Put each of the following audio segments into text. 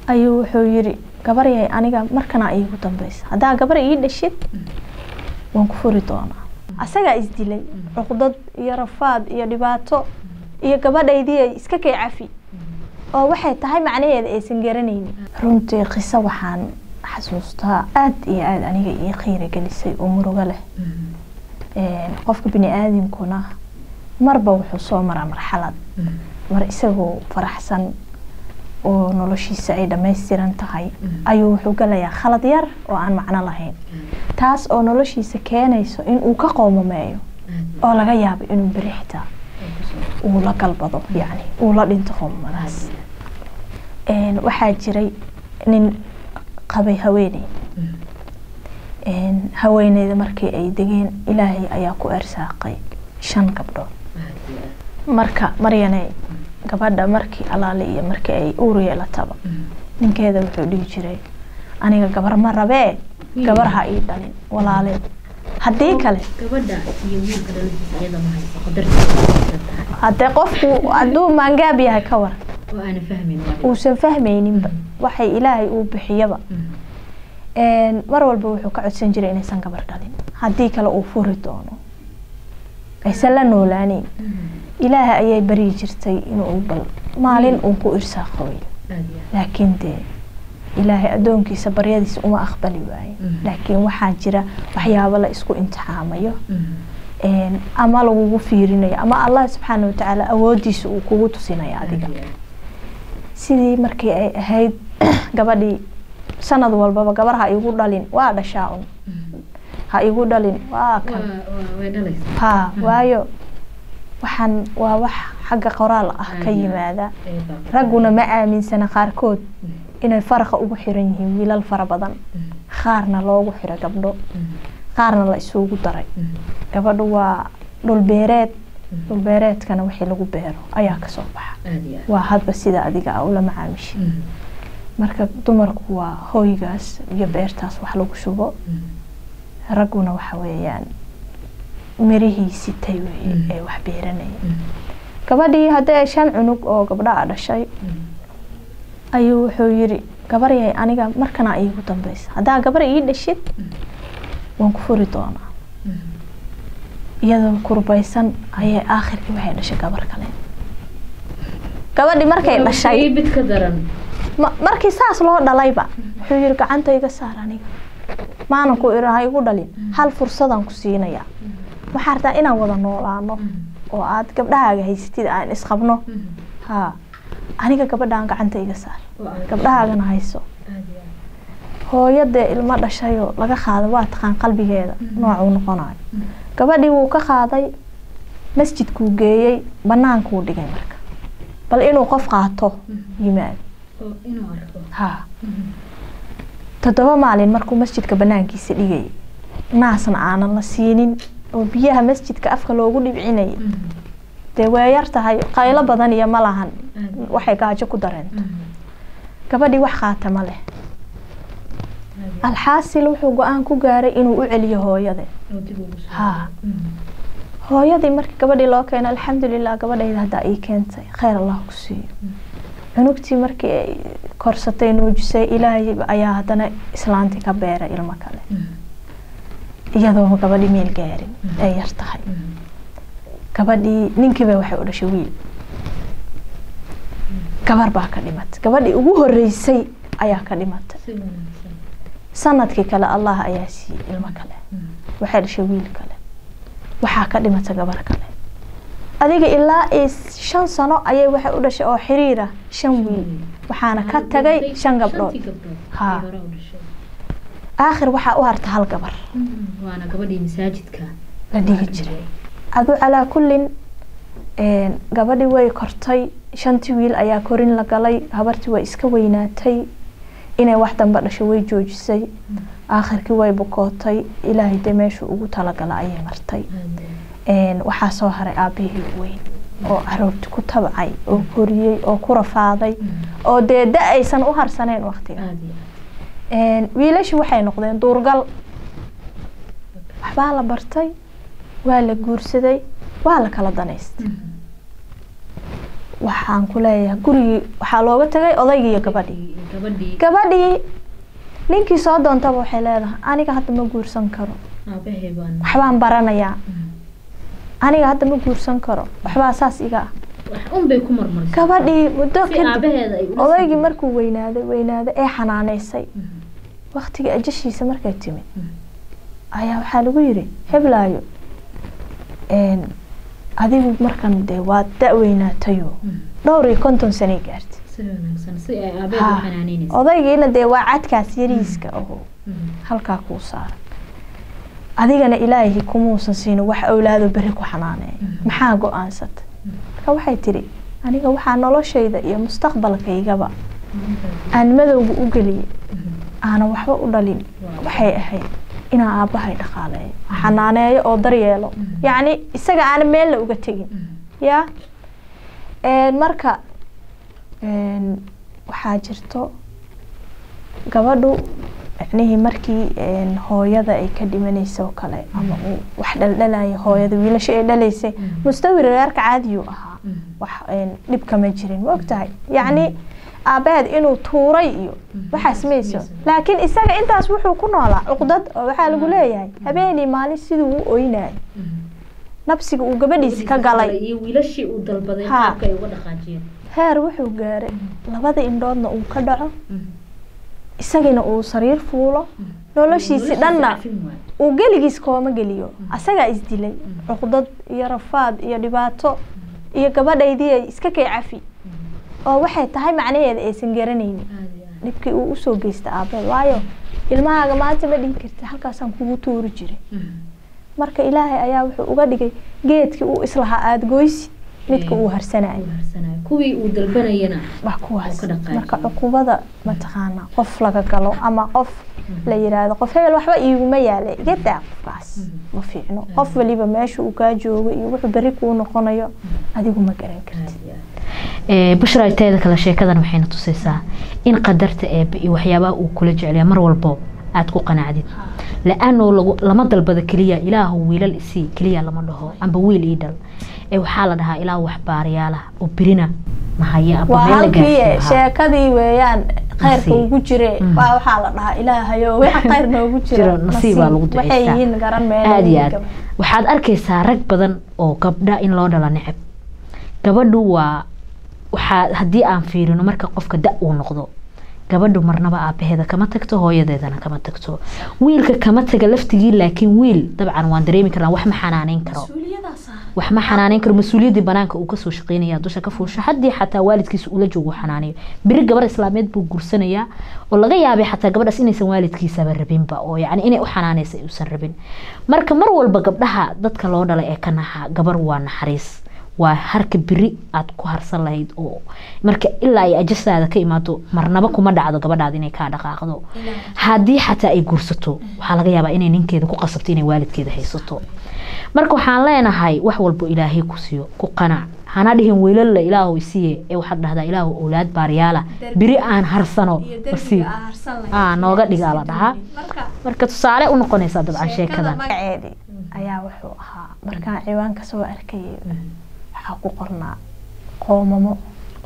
ayuu wuxuu yiri gabaryay aniga markana iigu dambeysa haddaa gabar ii dhashid waan ku furi doonaa asagaa isdilay cuqdad iyo rafaad iyo dhibaato iyo gabadhaydii ay iska kay cafi oo waxay tahay macnaheeda aysan garanaynin runtii qiso waxaan xasuustaa aada iyo aada aniga ii qiira gelisay oo murugo leh qofka bini aadamkuna marba wuxuu soo maraa marxalad mar isagoo faraxsan oo noloshiisa ay dhammaystiran tahay ayuu wuxuu galayaa khalad yar oo aan macno lahayn taas oo noloshiisa keenayso inuu ka qoomameeyo oo laga yaabo inuu beri xitaa uu la galbado yani uu la dhinto qoomamadaas waxaa jiray nin qabay haweeney haweeneyda markii ay degeen ilaahay ayaa ku ersaaqay shan gabdhood marka maryane gabadha markii alaale iyo markii ay uur yeelataba ninkeeda wuxuu dhihi jiray aniga gabar ma rabee gabar ha ii dhalin walaaleed haddii kale haddee qofku hadduu maangaab yahay ka war uusan fahmayninba waxay ilaahay uu bixiyaba mar walba wuxuu ka codsan jiray inaysan gabar dhalin haddii kale uu furi doono aysan la noolaaneyn ilaaha ayay baryi jirtay inuu bal maalin uu ku irsaaqo wey laakiin dee ilaahay addoonkiisa baryadiisa uma aqbali waaye laakiin waxaa jira waxyaabo la isku imtixaamayo ama lagugu fiirinayo ama allah subxaana watacaala awoodiisa uu kugu tusinayo adiga sidii markii ay ahayd gabadhii sanad walbaba gabar ha igu dhalin waa dhashaa un ha igu dhalin waa kan ha waayo waxaan waa wax xagga qoraal ah ka yimaada ragguna ma aaminsana qaarkood inay faraqa ugu xiran yihiin wiilal fara badan qaarna loogu xiro gabdho qaarna la isugu daray gabadhu waa dhulbeereed dhulbeereedkana wixii lagu beero ayaa kasoo baxa waa hadba sida adiga a ula macaamishi marka dumarku waa hooygaas iyo beertaas wax lagu shubo ragguna waxa weeyaan mirihii sitay weye ee wax beeranaya gabadhii haddii shan cunug oo gabdhaa dhashay ayuu wuxuu yiri gabaryay aniga markana iigu dambeysa haddaa gabar ii dhashid waan ku furi doonaa iyadoo kurbaysan ayay aakhirkii waxay dhashay gabar kale gabadhii markay dhashay markii saas loo dhalayba wuxuu yiri gacanta iga saar aniga maanan ku irin ha igu dhalin hal fursadaan ku siinayaa waxaa rabtaa inaan wada noolaano oo aad gabdhahaaga haysatid aan isqabno ha aniga gabadhaan gacanta iga saar gabdhahaagana hayso hooyadee ilmo dhashayoo laga qaaday waa taqaan qalbigeeda noocuu noqonayo gabadhii wuu ka qaaday masjidkuu geeyey banaankuu dhigay marka bal inuu qof qaato yimaado ha toddoba maalin markuu masjidka banaankiisa dhigayay naasna aanan la siinin oo biyaha masjidka afka loogu dhibcinayay dee waa yar tahay qaylo badan iyo ma lahan waxay gaajo ku dareento gabadhii wax qaata ma leh alxaasil wuxuu go-aan ku gaaray inuu u celiyo hooyade ha hooyadii markii gabadhii loo keeno alxamdulilah gabadhayda haddaa ii keentay kheyr allah ku siiyo cunugtii markii ay korsatay nuujisay ilaahay ayaa haddana islaantii ka beeray ilmo kale iyadoo gabadhii meel gaarin ay yar tahay gabadhii ninkiiba waxay u dhashay wiil gabar baa ka dhimatay gabadhii ugu horeysay ayaa ka dhimatay sanadkii kale allah ayaa siiyey ilmo kale waxay dhashay wiil kale waxaa ka dhimatay gabar kale adiga ilaa shan sano ayay waxay u dhashay oo xiriira shan wiil waxaana ka tagay shan gabdhood ha aakhir waxaa u harta hal gabar la dhigi jiray adu calaa kullin gabadhii way kortay shantii wiil ayaa korin la galay habartii way iska weynaatay inay wax damba dhasho way joojisay aakhirkii way bukootay ilaahay dee meeshuu ugu talagala ayay martay waxaa soo haray aabihii weyn oo caroorti ku tabcay oo koriyey oo ku rafaaday oo dee da aysan u harsaneen waktiga wiilashii waxay noqdeen duurgal waxbaa la bartay waa la guursaday waa la kala danaystay waxaan ku leeyahay gurigii waxaa looga tagay odaygii iyo gabadhii gabadhii gabadhii ninkii soo doontaba waxay leedahay aniga hadda ma guursan karo aabahay baan waxbaan baranayaa aniga hadda ma guursan karo waxbaa saas iga ah wax un bay ku marmarisay gabadhii muddo si kadib aabaheeda ay ula odaygii sii- markuu weynaaday weynaaday ee xanaaneysay Mhm. waktigii ajashiisa markay timid Mhm. ayaa waxaa lagu yiri heblaayo een, adigu markan dee waad da-weynaatayo Mhm. dhowr iyo konton sanay gaartay si wanaagsan si ay aabaheeda Ha, u xanaanaynaysa odaygiina dee waa cadkaas yariiska aho Mhm. halkaa kuu saaran adigana ilaahay kumuusan siin wax awlaado beri ku xanaaneeya Mhm. maxaa go-aansata marka waxay tidhi aniga waxaa noloshayda iyo mustaqbalkaygaba aan madowga u geliyey Mhm. aanan waxba u dhalin Waaw. waxay ahayd inaan aabbahay dhaqaaleeyo xanaaneeyo oo daryeelo Mhm. yacni isaga aanan meelna uga tegin Mhm. ya Een, marka een, waxaa jirto gabadhu micnihii markii een, hooyada ay ka dhimanaysa oo kale ama uu wax dhaldhalaya hooyada wiilasha ay dhalaysay Mhm. mustawi reerka caadiyuu ahaa Mhm. wax een, dhib kama jirin ma ogtahay yacni aabaheed inuu tuuray iyo Mhm. waxaas mayso Mayso. laakiin isaga intaas wuxuu ku noolaa cuqdad oo waxaa lagu leeyahay habeenii maalin siduu u oynayo Mhm. nabsiga uu gabadhiisi ka galay iyo wiilashii uu dalbaday Ha. qaabka ay uga dhaqaajiyeen heer wuxuu gaaray labada indhoodna uu ka dhaco Mhm. isagina uu sariir fuulo Mhm. noloshiisi dhanna cafin waayo. uu geligiis kooma geliyo asagaa isdilay Mhm. cuqdad iyo rafaad iyo dhibaato iyo gabadhaydii ay iska kay cafi Mhm. oo waxay tahay macnaheeda aysan garanaynin Aad iyo aad. dhibkii uu usoo geysta aabeed waayo ilmahaaga maanta ma dhihi karta halkaasaan kugu tuuri jiray Mhm. marka ilaahay ayaa wuxuu uga dhigay geedkii uu islahaa aada goysi midka uu harsanayo Uu harsanayo. kuwii uu dalbanayana wax kuwaas oo ka dhaqaajiyay. marka cuqubada mataqaana qof laga galo ama qof Mhm. la yiraahdo qof hebel waxba iiguma yaale iga daa qofkaas Mhm. ma fiicno qof waliba meesha uu kaa joogo iyo wuxuu berri kuu noqonayo adigu ma garan kartid Aad iyo aad. bushra teeda kale sheekadan waxayna tusaysaa in qadarta eebe iyo waxyaabaha uu kula jeclaya mar walbo aad ku qanacdid la-aanoo lagu- lama dalbada keliya ilaahu wiilal isii keliya lama dhaho amba wiil ii dhal ee waxaa la dhahaa ilaahu wax baariyaala oo birina mahaya amba waa meel la halkii gaarsiiyo. sheekadii weeyaan khayrka Nasiib. ugu jire Mhm. waa waxaa la dhahaa ilaahayo wax khayr noogu Jiro, jiro nasiib baa lagu waxay duceystaa. yihiin garan meel aad iyo aad waxaad arkaysaa rag badan oo gabdha in loo dhala neceb gabadhu waa waxaa haddii aan fiirino marka qofka da uu noqdo gabadhu marnaba aabaheeda kama tagto hooyadeedana kama tagto wiilka kama taga laftigii laakiin wiil dabcan waan dareemi karnaa wax ma xanaaneyn karo wax ma xanaaneyn karo mas-uuliyaddii banaanka uu kasoo shaqeynaya dusha ka fuusho haddii xataa waalidkiisa ula joogo uu xanaanayo beri gabar islaameed buu guursanayaa oo laga yaabay xataa gabadhaas inaysan waalidkiisaba rabinba oo yacni inay u xanaanaysa uusan rabin marka mar walba gabdhaha dadka loo dhalay ee ka naxa gabar waa naxariis waa harka beri aad ku harsan lahayd oo marka ilaa ay ajasaada ka imaado marnaba kuma dhacdo gabadhaada inay kaa dhaqaaqdo haddii xataa ay guursato waxaa laga yaabaa inay ninkeeda ku qasabto inay waalidkeeda haysato marka waxaan leenahay wax walbo ilaahay ku siiyo ku qanac hana dhihin wiilalla ilaahu isiiye ee waxaad dhahdaa ilaahu owlaad baaryaala beri aan harsano masii aa nooga dhigaa la dhahaa marka tusaale u noqonaysaa dabcan sheekadan magaceedii ayaa wuxuu ahaa markaan ciwaanka soo arkayay waxaa ku qornaa qoomamo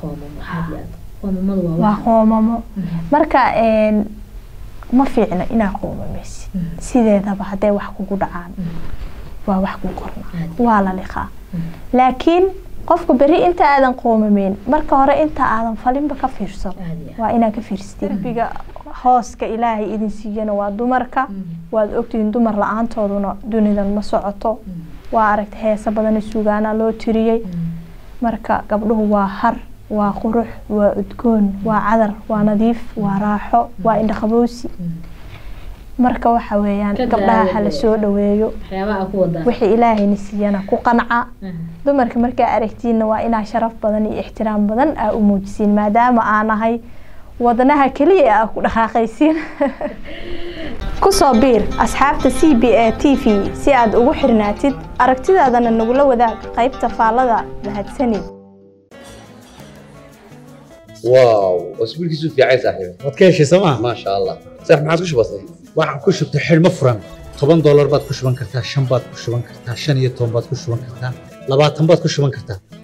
waa qoomamo marka een, ma fiicno inaa qoomamaysid sideedaba hadday wax kugu dhacaan waa wax ku qornaa waa la liqaa laakiin qofka beri inta aadan qoomameyn marka hore inta aadan falinba ka fiirsado waa inaa ka fiirsatid derbiga hooska ilaahay idin siiyana waa dumarka waad ogtihiin dumar la-aantooduna dunidan ma socoto waa aragta heesa badana sugaana loo tiriyey marka gabdhuhu waa har waa qurux waa udgoon waa cadar waa nadiif waa raaxo waa indhaqabowsi marka waxa weeyaan Ka gabdhaha daaya hala dee. soo dhaweeyo waxyaabaha ku wadaa wixii ilaahayna siiyana ku qanca dumarka markaa aragtiinna waa inaa sharaf badan iyo ixtiraam badan aa u muujisiin maadaama aa nahay wadnaha keliya aa ku dhaqaaqaysiin kusoo biir asxaabta c b a t v si aad ugu xirnaatid aragtidaadana nagula wadaag qaybta faallada mahadsanid واو واسبوعك يسوف يا عيسى صاحبي waad ka heshay sooma ما شاء الله صح ما عاد وش بصير waxaad ku shubtay xidhmo furan toban doolar baad ku shuban kartaa shan baad ku shuban kartaa shan iyo toban baad ku shuban kartaa labaatan baad ku shuban kartaa